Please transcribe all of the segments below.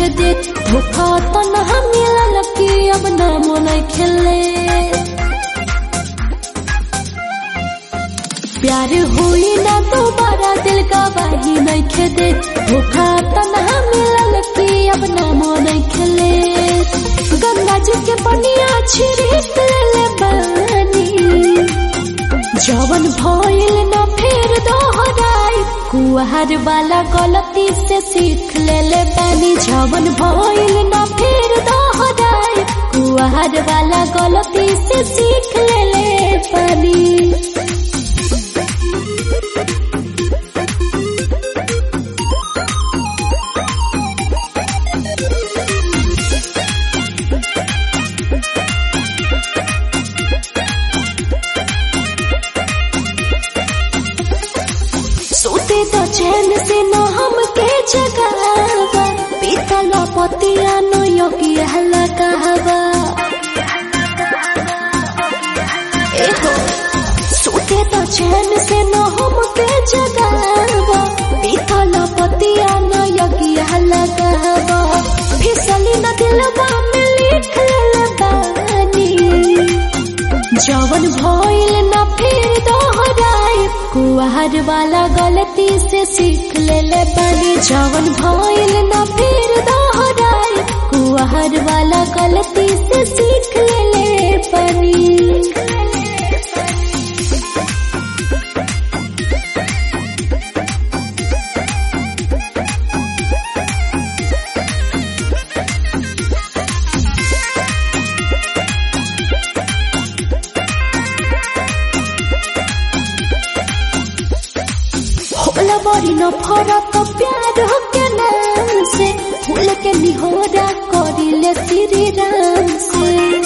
नइखे दे धोखा तनहा मिलल कि अब नामो नइखे ले प्यार हुई ना दोबारा दिल का बाही नइखे दे धोखा तनहा मिलल कि अब नामो नइखे ले गंगा जी के पनिया छिड़क ले बानी जवन भइल न फेर दोहराई कुहर वाला गलती से सीख ले ले बानी जवन भइल न फेर दोहराई कुहर वाला गलती से सीख ले ले बानी सोते तो चैन से न हम के जगावा पीतल पतिया न योगी हल्ला कहवा एहो सोते तो चैन से न हम के जगावा पीतल पतिया न योगी हल्ला कहवा फिसली न दिलवा में लिख ले बानी जवन भइल न फिर दोहराई कुहर वाला गलती से सीख ले ले बानी जवन भइल न फिर दोहराई कुहर वाला गलती से सीख ले ले बानी होला बड़ी न फरक प्यार के नाम से फूल के निहोरा करिले श्री राम से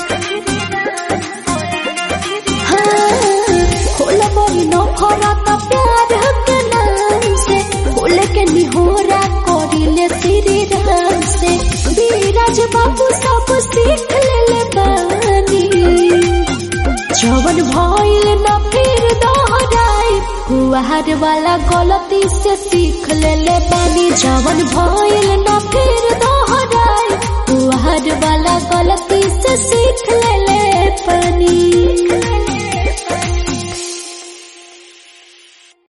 हाँ, होला बड़ी न फरक प्यार के नाम से फूल के निहोरा करिले श्री राम से बीराज बाबू सब सीख ले ले बानी जवन भइल न फिर दोहराई कुहर वाला गलती से सीख ले ले बानी जवन भइल न फिर दोहराई कुहर वाला गलती से सीख